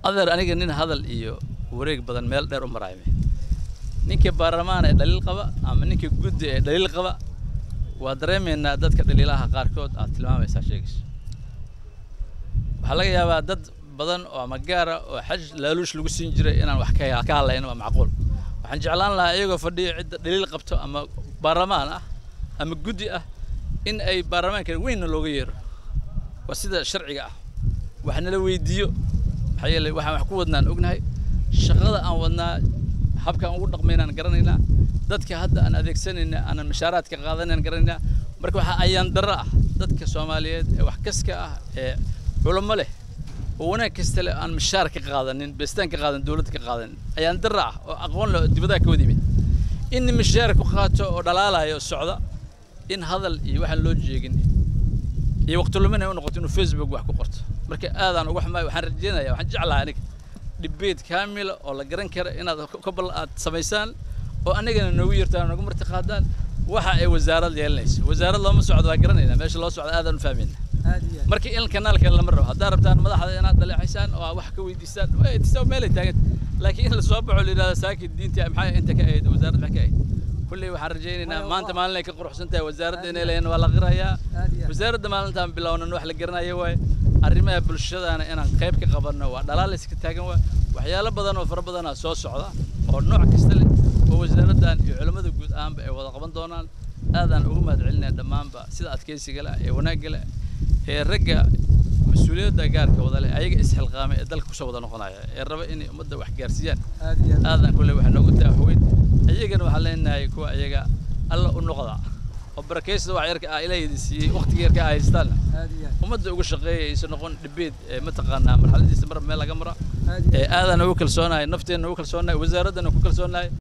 adeer aniga nin hadal iyo wareeg badan meel dheer u maraayme ninka baarlamaan ee dhaliil qaba ama ninka guddi ee dhaliil qaba waa dareemaynaa dadka dhaliilaha qaarkood aad tilmaamaysaa sheegayso waxaa laga yaabaa dad badan oo ama gaara oo xaj laaluush lagu siin jiray inaan wax ka ka hadlayno waa macquul waxaan jeclaan lahaa iyagoo fadhiyo cidda dhaliil qabto ama baarlamaan ah ama guddi ah in ay baarlamaanka weynna looga yeero waa sida sharciga ah wax nala weydiiyo maxaa yeelay waxaan wax ku wadnaan ognahay shaqada aan wadnaa habkaan ugu dhaqmaynaan garanaynaa dadka hadda aan adeegsanayna aanan mashaaraadka qaadanayn garanaynaa marka waxaa ayaan darro ah dadka soomaaliyeed ee wax kaska ah ee culamo leh oo wanaag kasta leh aan mashaar ka qaadanin beestaan ka qaadan dowladda ka qaadanin ayaan darro ah oo aqoon leh oo dibadaha ka wada yimid in mashaar ku qaato oo dhalaalayo socda in hadal iyo waxaan loo jeegin iyo waqti lumin ay u noqoto inuu facebook wax ku qorto marka aadaan uga xumaay waxaan rajeynaya waxaan jeclahay aniga dhibeed kaamila oo la garan kara inaad kabal aad samaysaan oo anigana noogu yirtaan noogu marti qaadaan waxa ay wasaarad yeelanayso wasaarad looma socdo waa garanaynaa meesha loo socdo aadaan u fahmayna marka in kanaalka lama rabo haddaa rabtaan madaxda inaad daleecaysaan oo wax ka weydiisaan way tisaa meelay taagan laakiin in la soo baxo la yidhahda saakin diinta maxay inta ka ahayd wasaaradda maxay ka ahayd kulley waxaan rajaynaynaa maanta maalin ay ka quruxsan tahay wasaaradda inay leeyihin waa la qirayaa wasaaradda maalintaan bilownan wax la garanayo waaye arrimaha bulshadana inaan qayb ka qabanno waa dhalaal iska taagan waa waxyaalo badan oo fara badanaa soo socda oo nooc kasta leh oo wasaaraddan iyo culimmada guud ahaanba ay wada qaban doonaan aadaan ugu mahad celinaya dhammaanba sida adkaysiga leh ee wanaagga leh ee ragga mas-uuliyadda gaarka wada leh ayaga isxilqaamay ee dalka kusoo wada noqonaya ee raba inay ummadda wax gaarsiiyaan aadaan kulle waxaa noogu daaxweyn ayagana waxaan leenahay kuwa ayaga alla u noqda oo barakaysta wax yarka ah ilaahaydi siiyey waqtiga yarka ah haystaanna ummadda ugu shaqeeya aysan noqon dhibeed ee mataqaanaa marxaladiisa mar meel laga mara ee aadaan ugu kalsoonahay nafteenna ugu kalsoonahay wasaaraddana ku kalsoonahay